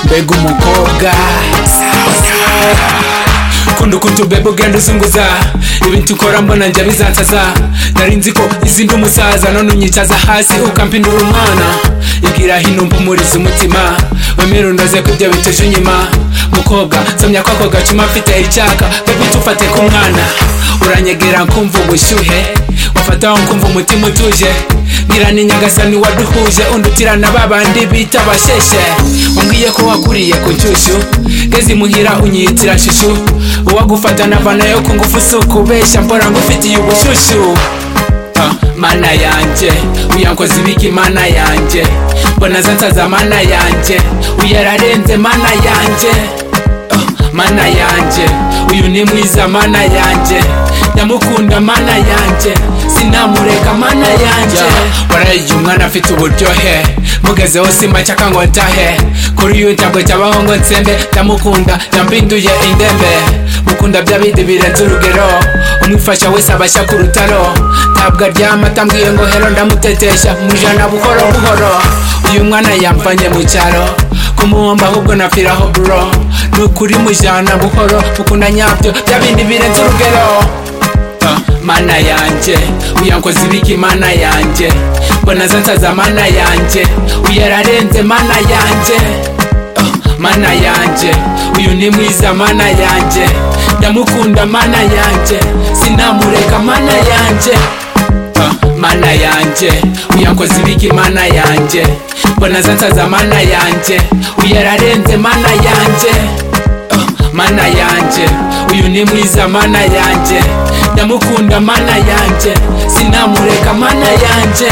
mbega umukobwa ukunda ukuntu ubeba ugenda uzunguza ibintu ukora mbona njya bizansaza nari nzi ko izi ndi umusaza none unyicaza hasi ukampindura umwana ibwira hino mpumuriza umutima wemere unoze ko ibyo bituje inyuma mukobwa nsomya ko ako gacuma mfite icyaka bebe tufate ku mwana uranyegera nkumva ubushyuhe wafataho nkumva umutima utuje ngira ni nyagasani waduhuje undutirana babandi bita abasheshe umbwiye ko wakuriye ku nshyushyu ngeze imuhira unyiyitira shushu uwagufata navanayo ku ngufu si ukubeshya mbora ngufitiye ubushushu Ah, mana yanjye uyankoze ibiki mana yanjye mbona zansaza mana yanjye uyararenze mana yanjye Ah, mana yanjye uyu ni mwiza mana yanjye nyamukunda mana yanjye sinamureka mana yanjye warayiye umwana afite uburyohe mugezeho simacaka ngo ntahe kuri uyu ntabwo cyabaho ngo nsembe ndamukunda yampinduye indembe mukunda by'abindi birenze urugero umwifasha wese abashya ku rutaro ntabwo aryama atambwiye ngo hero ndamutetesha mu ijana buhoro buhoro uyu mwana yamvanye mu cyaro kumuhomba ahubwo nafiraho bro nukuri mujana buhoro mukunda nyabyo bya bindi birenze urugero Ah, mana yanjye uyankoze ibiki mana yanjye mbona zansaza mana yanjye uyararenze mana yanjye Ah, mana yanjye uyu ni mwiza mana yanjye ndamukunda mana yanjye sinamureka mana yanjye Ah, mana yanjye uyankoze ibiki mana yanjye mbona zansaza mana yanjye uyararenze mana yanjye Ah, mana yanjye uyu ni mwiza mana yanjye ndamukunda mana yanjye sinamureka mana yanjye